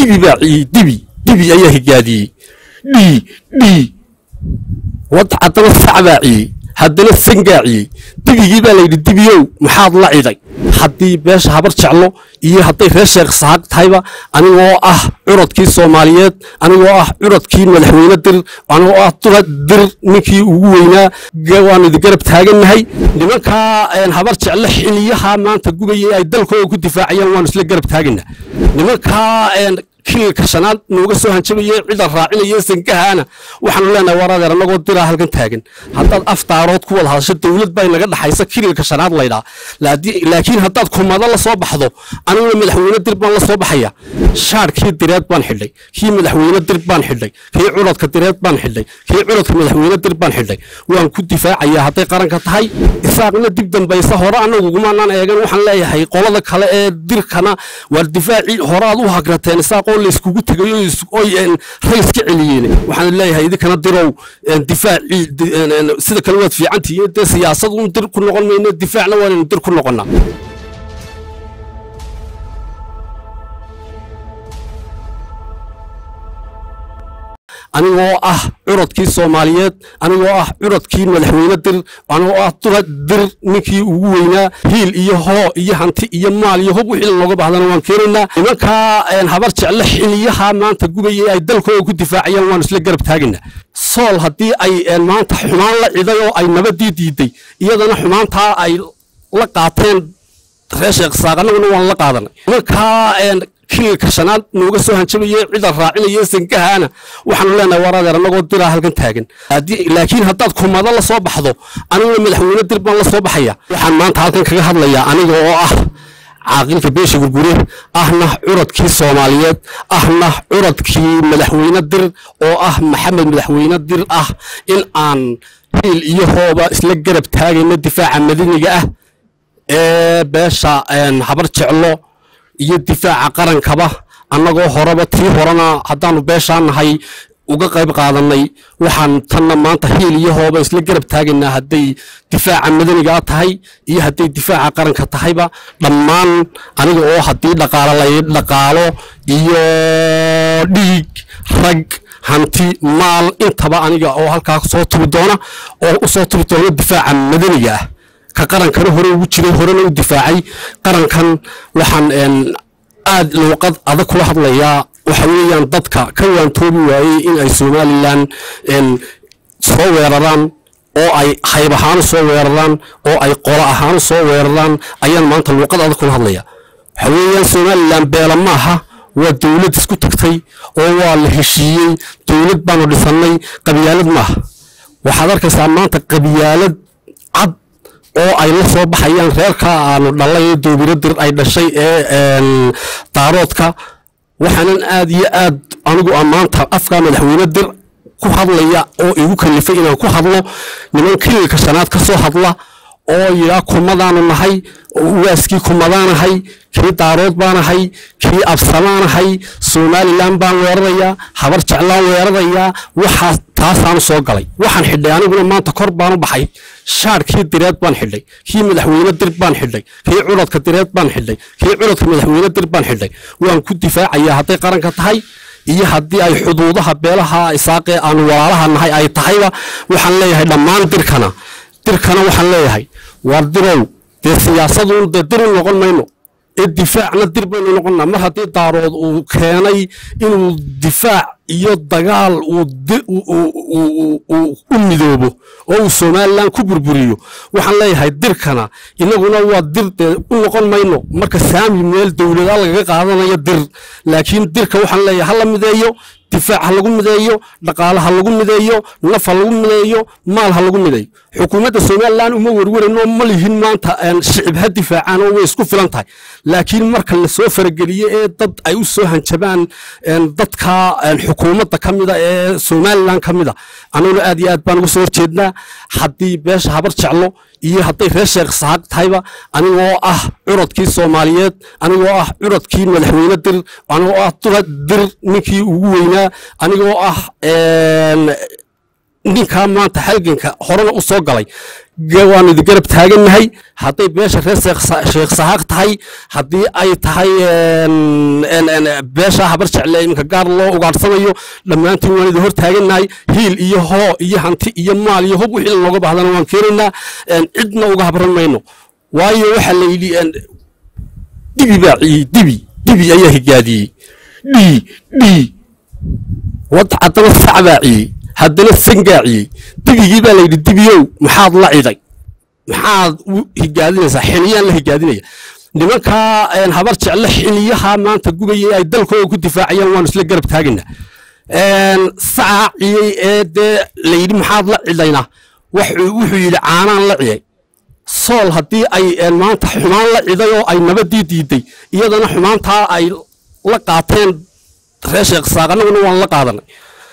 dibi baa ciyey dibi dibi ayaa higaadiyey dhii dhii wad haddana sac baa ciyey haddana sangaa ciyey dibigii baa layidhi dibiyow maxaad la ciday haddii beesha habar jeclo iyo hadday reer sheekh sahaag tahayba anigoo ah curadkii soomaaliyeed anigoo ah curadkii madaxweyne dir anigoo ah dura dir ninkii ugu weynaa waan idi garab taagannahay nimankaa habar jeclo xiliyaha maanta gubaya ay dalkooda ku difaacayaan waanu isla garab taagana nimankaa kililka shanaad nooga soo hanjabaye cida raacinaya sankahaana waxaanu leenahay war adeer annagoo diraa halkan taagan haddaad aftaarood ku wada hadasho dowlad baa naga dhaxaysa kililka shanaad laydhaa laakiin haddaad kumado la soo baxdo aniguna madaxweyne dir baan la soo baxaya shaadhkii direed baan xidhay kii madaxweyne dir baan xidhay kii culadka direed baan xidhay kii culadka madaxweyne dir baan xidhay waan ku difaacayaa hadday qaranka tahay isaaqna dib dambaysa hore annagugumaanaan eegan waxaan leeyahay qolada kale ee dirkana waar difaacii horaad u hagrateen isaaq oo layskugu tegayo oy rays ka celiyeen waxaan leeyahay idinkana dirow difaacii sida kale waad fiicantihiin dee siyaasad un dir ku noqon mayno difaacna waanaynu dir ku noqonnaa anigoo ah curadkii soomaaliyeed anigoo ah curadkii madaxweyne dir anigoo ah dura dir ninkii ugu weynaa hiil iyo hoo iyo hanti iyo maal iyo hub wixii looga baahdana waan keenaynaa nimankaa habar jeclo xiliyaha maanta gubaya ay dalkooda ku difaacayaan waanu isla garab taagana sool haddii ay maanta xumaan la ciday oo ay nabadii diiday iyadana xumaantaa ay la qaateen reer sheekh saaq annaguna waan la qaadanay nimankaa kililka shanaad nooga soo hanjabaye cida raacinaya sankahaana waxaanu leenahay war adeer annagoo diraa halkan taagan laakiin haddaad kumado la soo baxdo aniguna madaxweyne dir baan la soo baxaya waxaan maanta halkan kaga hadlayaa aniga oo ah caaqilka beesha gurgure ahna curadkii soomaaliyeed ahna curadkii madaxweyne dir oo ah maxamed madaxweyne dir ah in aan hiil iyo hooba isla garab taagayno difaaca madaniga ah ee beesha habar jeclo iyo difaaca qarankaba annagoo horeba tii horena haddaanu beeshaa nahay uga qayb qaadanay waxaan tanna maanta hiil iyo hooba isla garab taagaynaa hadday difaaca madanigaa tahay iyo hadday difaaca qaranka tahayba dhammaan aniga oo haddii dhaqaalo lay dhaqaalo iyo dhiig rag hanti maal intaba aniga oo halkaa soo tubi doona oo u soo tubi doona difaaca madaniga ah ka qarankana hore ugu jiray horena u difaacay qarankan waxaan aad luuqad adag kula hadlayaa waxa weeyaan dadka ka waantoobi waayey in ay somalilan soo weeraraan oo ay hayb ahaanu soo weeraraan oo ay qolo ahaanu soo weeraraan ayaan maanta luuqad adag kula hadlaya waxa weeyaan somalilan beela maaha waa dowlad isku tagtay oo waa la heshiiyey dowlad baanu dhisannay qabyaalad maaha waxaad arkaysaa maanta qabyaalad cad oo ay la soo baxayaan reerkaa aanu dhalay ee doobiro dir ay dhashay ee daaroodka waxaanan aad iyo aad anigu maanta afkaa madaxweyne dir ku hadlaya oo igu kalifay inaan ku hadlo niman kililka shanaad ka soo hadla oo yidhaa kumadaanu nahay waaskii kumadaanahay kii daarood baanahay kii absamaanahay somalilan baan weerarayaa habar jeclaan weerarayaa waxaas taasaanu soo galay waxaan xidhay aniguna maanta kor baanu baxay shaadhkii direed baan xidhay kii madaxweyne dir baan xidhay kii culadka direed baan xidhay kii culadka madaxweyne dir baan xidhay waan ku difaacayaa hadday qaranka tahay iyo haddii ay xuduudaha beelaha isaaqee aanu walaalaha nahay ay tahayba waxaan leeyahay dhammaan dirkana dirkana waxaan leeyahay waar dirow dee siyaasaduun dee dir u noqon mayno ee difaacna dir baynu noqonnaa mar haddii daarood uu keenay inuu difaac iyo dagaal uu u midoobo oo uu somalilan ku burburiyo waxaan leeyahay dirkana inaguna waa dir dee u noqon mayno marka saami meel dowlada lagaga qaadanayo dir laakiin dirka waxaan leeyahay ha la mideeyo difaac ha lagu mideeyo dhaqaale ha lagu mideeyo naf ha lagu mideeyo maal ha lagu mideeyo xukuumadda somalilan uma werwerayno ma lihin maanta shicib ha difaacaan oo way isku filan tahay laakiin marka lasoo farageliye ee dad ay u soo hanjabaan dadka xukuumadda ka mida ee somalilan ka mida annaguna aad iyo aad baan uga soo horjeednaa haddii beesha habar jeclo iyo hadday reer sheekh sahaag tahayba anigoo ah curadkii soomaaliyeed anigoo ah curadkii madaxweyne dir anigoo ah dura dir ninkii ugu weynaa anigoo ah ninkaa maanta halganka horena u soo galay waanu idin garab taagannahay hadday beesha reer sheekh sahaaq tahay haddii ay tahay beesha habar jecle iminka gaar loo ugaadhsanayo dhammaantiin waan idin hor taagannahay hiil iyo hoo iyo hanti iyo maal iyo hub wixii lanooga baahdana waan keenaynaa cidna uga habran mayno waayo waxaa la yidhi dibi baa ciyey dibi dibi ayaa higaadiyey dhii dhii wadda haddana sac baa ciyey haddana sangaaciyey dibigii baa layidhi dibiyow maxaad la ciday maxaad u higaadinaysaa xiliyaan la higaadinaya nimankaa habar jecle xiliyaha maanta gubaya ay dalkooda ku difaacayaan waanu isla garab taagana sacaaciyey ee dee layidhi maxaad la cidayna wuxuu yidhi caanaan la ciyay sool haddii ay maanta xumaan la ciday oo ay nabadii diiday iyadana xumaantaa ay la qaateen reer sheekh saaq annaguna waan la qaadanay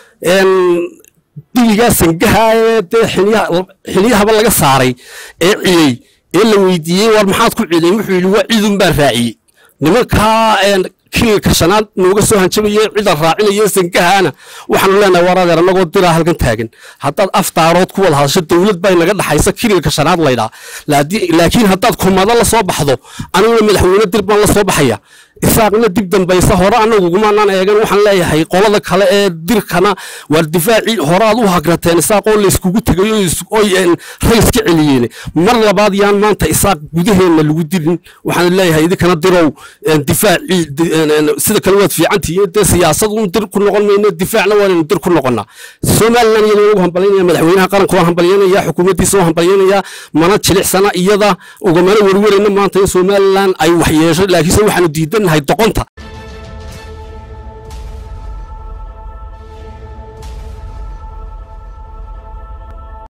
dibigaa sangaha ee dee xiliyahaba laga saaray ee ciyey ee la weydiiyey war maxaad ku ciday wuxuu yidhi waa cidun baan raaciyey nimankaa kililka shanaad nooga soo hanjabaye cida raacinaya sangahaana waxaanu leenahay war adeer annagoo diraa halkan taagan haddaad aftaarood ku wada hadasho dowlad bay naga dhaxaysa kililka shanaad laydhaa laakiin haddaad kumado la soo baxdo aniguna madaxweyne dir baan la soo baxaya isaaqna dib dambaysa hore anagugumaanaan eegan waxaan leeyahay qolada kale ee dirkana waar difaacii hore aad u hagrateen isaaqoo layskugu tegayo oy rays ka celiyeen mar labaad yaan maanta isaaq gudaheenna lagu dirin waxaan leeyahay idinkana dirow difaacii sida kale waad fiicantihiin dee siyaasad un dir ku noqon mayno difaacna waanaynu dir ku noqonnaa somalilan iyada ugu hambalyaynaya madaxweynaha qaranka waan hambalyaynaya xukuumaddiisa waan hambalyaynaya mana jilicsana iyada ugamana werwerayna maanta in somalilan ay waxyeesho laakiinse waxaanu diidan doqonta